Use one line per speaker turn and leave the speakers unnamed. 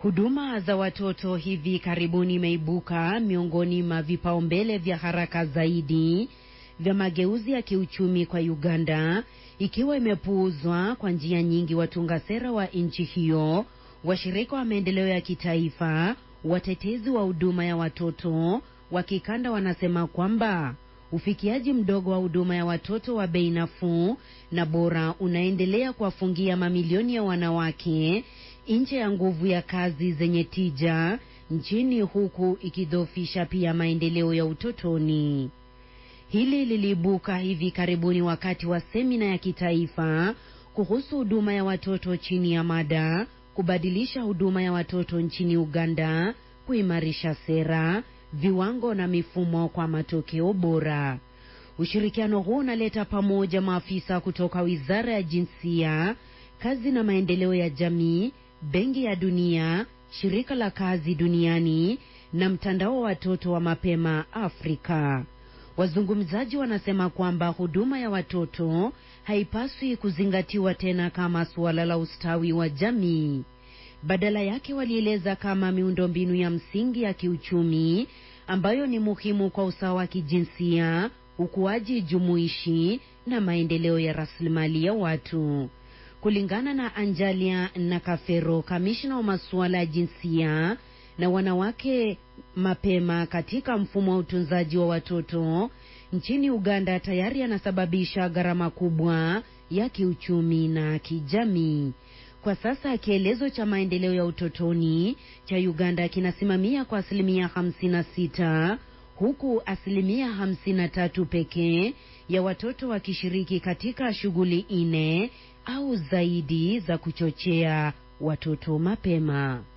Huduma za watoto hivi karibuni imeibuka miongoni mwa vipaumbele vya haraka zaidi vya mageuzi ya kiuchumi kwa Uganda, ikiwa imepuuzwa kwa njia nyingi. Watunga sera wa nchi hiyo, washirika wa maendeleo ya kitaifa, watetezi wa huduma ya watoto wa kikanda wanasema kwamba ufikiaji mdogo wa huduma ya watoto wa bei nafuu na bora unaendelea kuwafungia mamilioni ya wanawake nje ya nguvu ya kazi zenye tija nchini, huku ikidhoofisha pia maendeleo ya utotoni. Hili liliibuka hivi karibuni wakati wa semina ya kitaifa kuhusu huduma ya watoto chini ya mada kubadilisha huduma ya watoto nchini Uganda, kuimarisha sera, viwango na mifumo kwa matokeo bora. Ushirikiano huu unaleta pamoja maafisa kutoka Wizara ya Jinsia, Kazi na Maendeleo ya Jamii, Benki ya Dunia, Shirika la Kazi Duniani na Mtandao wa Watoto wa Mapema Afrika. Wazungumzaji wanasema kwamba huduma ya watoto haipaswi kuzingatiwa tena kama suala la ustawi wa jamii. Badala yake, walieleza kama miundombinu ya msingi ya kiuchumi ambayo ni muhimu kwa usawa wa kijinsia, ukuaji jumuishi na maendeleo ya rasilimali ya watu. Kulingana na Anjalia Nakafero, kamishna wa masuala ya jinsia na wanawake mapema katika mfumo wa utunzaji wa watoto nchini Uganda, tayari yanasababisha gharama kubwa ya kiuchumi na kijamii. Kwa sasa kielezo cha maendeleo ya utotoni cha Uganda kinasimamia kwa asilimia 56 huku asilimia 53 pekee ya watoto wakishiriki katika shughuli nne au zaidi za kuchochea watoto mapema.